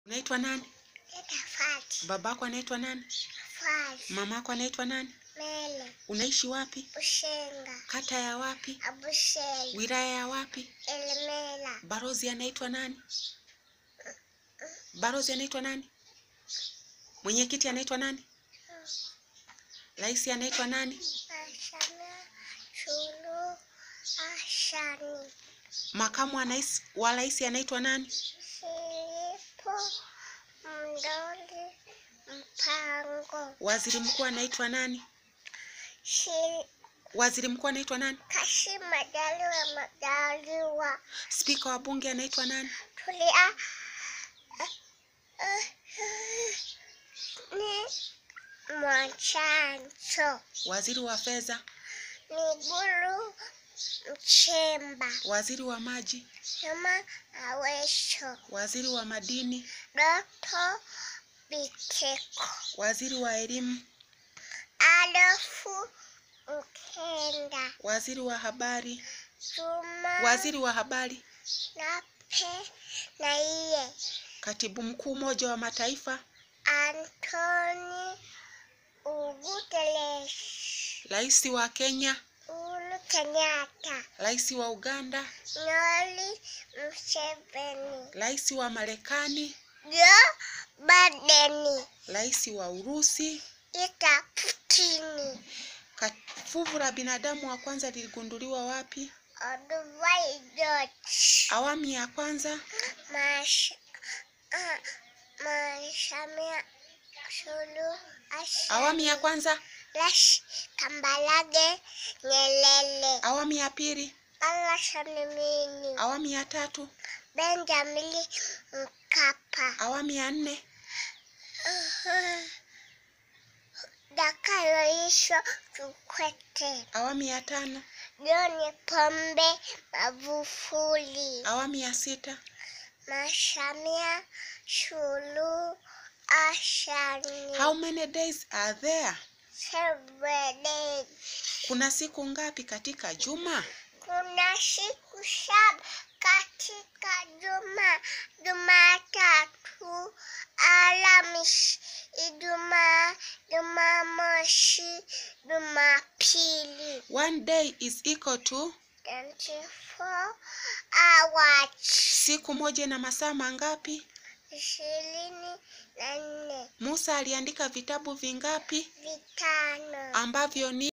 Unaitwa nani? Dada Fati. Babako anaitwa nani? Fati. Mamako anaitwa nani? Mele. Unaishi wapi? Bushenga. Kata ya wapi? Abusheli. Wilaya ya wapi? Elemela. Barozi anaitwa nani? Barozi anaitwa nani? Mwenyekiti anaitwa nani? Rais anaitwa nani? Ashana. Shulu. Ashani. Makamu wa rais wa rais anaitwa nani? Silipo. Mdoli. Mpango. Waziri mkuu anaitwa nani? Shil. Waziri mkuu anaitwa nani? Kashi Majaliwa Majaliwa. Spika wa bunge anaitwa nani? Tulia. Ni Mwachancho. Waziri wa fedha, Migulu Mchemba. waziri wa maji, Juma Awesho. waziri wa madini, Doto Biteko. waziri wa elimu, Adolfu Mkenda. waziri wa habari, Juma waziri wa habari, Nape na iye. katibu mkuu Umoja wa Mataifa, Anthony Uguteles. rais wa Kenya, Uhuru Kenyatta. rais wa Uganda, Noli Museveni. rais wa Marekani, Joe Biden. rais wa Urusi. Ita Putini. Ka- Fuvu la binadamu wa kwanza liligunduliwa wapi? Odubai George. Awamu ya kwanza, Mash. ah, Mashamia Sulu. Asha. awamu ya kwanza, Lash Kambalage Nyelele. awamu ya pili, Allah Shanimini. awamu ya tatu, Benjamin Mkapa. awamu ya nne, Dakayoisho Kikwete. awamu ya tano, John Pombe Magufuli. awamu ya sita, Mashamia Suluhu Ashani. How many days are there? Seven days. Kuna siku ngapi katika juma? Kuna siku saba katika juma. Jumatatu, Alhamisi, Ijumaa, Jumamosi, Jumapili. One day is equal to 24 hours. siku moja na masaa mangapi? Ishirini na nne. Musa aliandika vitabu vingapi Vitano. ambavyo ni